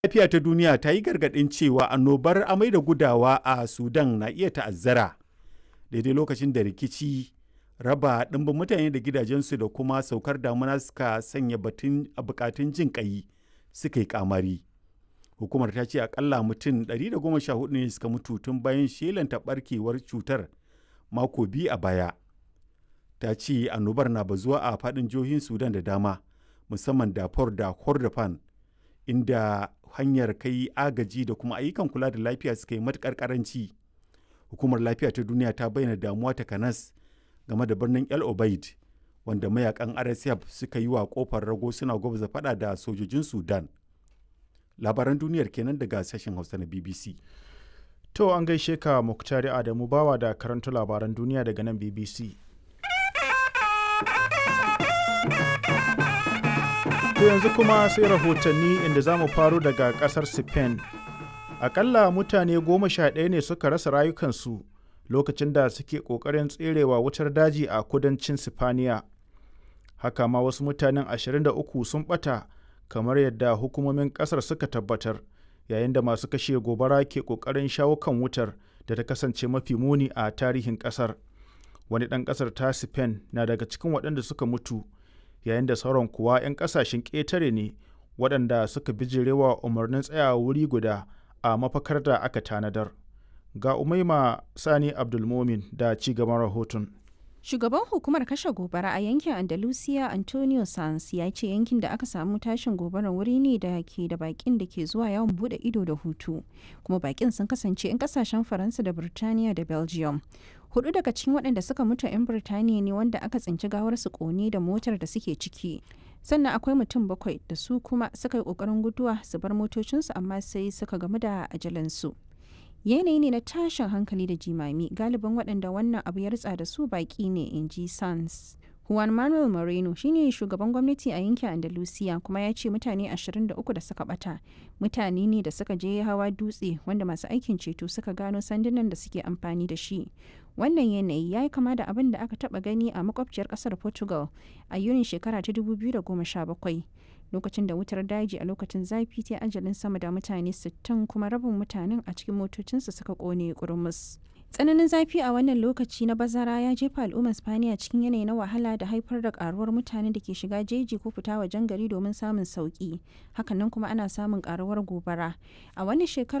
lafiya ta duniya ta yi gargaɗin cewa annobar amai da gudawa a sudan na iya ta'azzara daidai lokacin da rikici raba ɗimbin mutane da gidajensu da kuma saukar damuna suka sanya batun a bukatun jin ƙai suka yi kamari hukumar ta ce akalla mutum 114 ne suka mutu tun bayan shelanta barkewar cutar mako biyu a baya ta ce annobar na bazuwa a faɗin jihohin sudan da dama musamman dafur da kordofan inda hanyar kai agaji da kuma ayyukan kula da lafiya suka yi matuƙar ƙaranci hukumar lafiya ta duniya ta bayyana damuwa ta kanas game da birnin el obeid wanda mayakan rsf suka yi wa kofar rago suna gwabza fada da sojojin sudan labaran duniyar kenan daga sashen hausa na bbc To an gaishe ka Muktari Adamu bawa da karanta labaran duniya daga nan BBC. To yanzu kuma sai rahotanni inda za mu faro daga ƙasar Spain. Akalla mutane goma sha ɗaya ne suka rasa rayukansu lokacin da suke ƙoƙarin tserewa wutar daji a kudancin Sifaniya. Haka ma wasu mutanen 23 sun ɓata kamar yadda hukumomin ƙasar suka tabbatar. yayin da masu kashe gobara ke kokarin shawo kan wutar da ta kasance mafi muni a tarihin kasar wani ɗan ƙasar ta spain na daga cikin waɗanda suka mutu yayin da sauran kuwa 'yan ƙasashen ƙetare ne waɗanda suka bijirewa umarnin tsayawa wuri guda a mafakar da aka tanadar ga umaima sani abdulmomin da ci gaban rahoton Shugaban hukumar kashe gobara a yankin Andalusia Antonio Sanz ya ce yankin da aka samu tashin gobarar wuri ne da ke da bakin da ke zuwa yawon bude ido da hutu. Kuma bakin sun kasance 'yan kasashen Faransa da Birtaniya da Belgium. Hudu daga cikin waɗanda suka mutu 'yan Birtaniya ne wanda aka tsinci gawar su kone da motar da suke ciki. Sannan akwai mutum bakwai da su kuma suka yi ƙoƙarin guduwa su bar motocinsu amma sai suka gamu da ajalansu. yanayi ne na tashin hankali da jimami galibin waɗanda wannan abu ya ritsa da su baƙi ne in ji sans juan manuel moreno shine shugaban gwamnati a yankin andalusiya kuma ya ce mutane 23 da suka bata mutane ne da suka je hawa dutse wanda masu aikin ceto suka gano sandunan da suke amfani da shi wannan yanayi ya yi kama da abin da aka taba gani a makwabciyar kasar portugal a yunin shekara ta 2017 lokacin da wutar daji a lokacin zafi ta ajalin sama da mutane 60 kuma rabin mutanen a cikin motocinsu suka kone kurmus. tsananin zafi a wannan lokaci na bazara ya jefa al'ummar spaniya cikin yanayi na wahala da haifar da karuwar mutanen da ke shiga jeji ko fita wajen gari domin samun sauki hakanan kuma ana samun karuwar gobara a wannan shekarar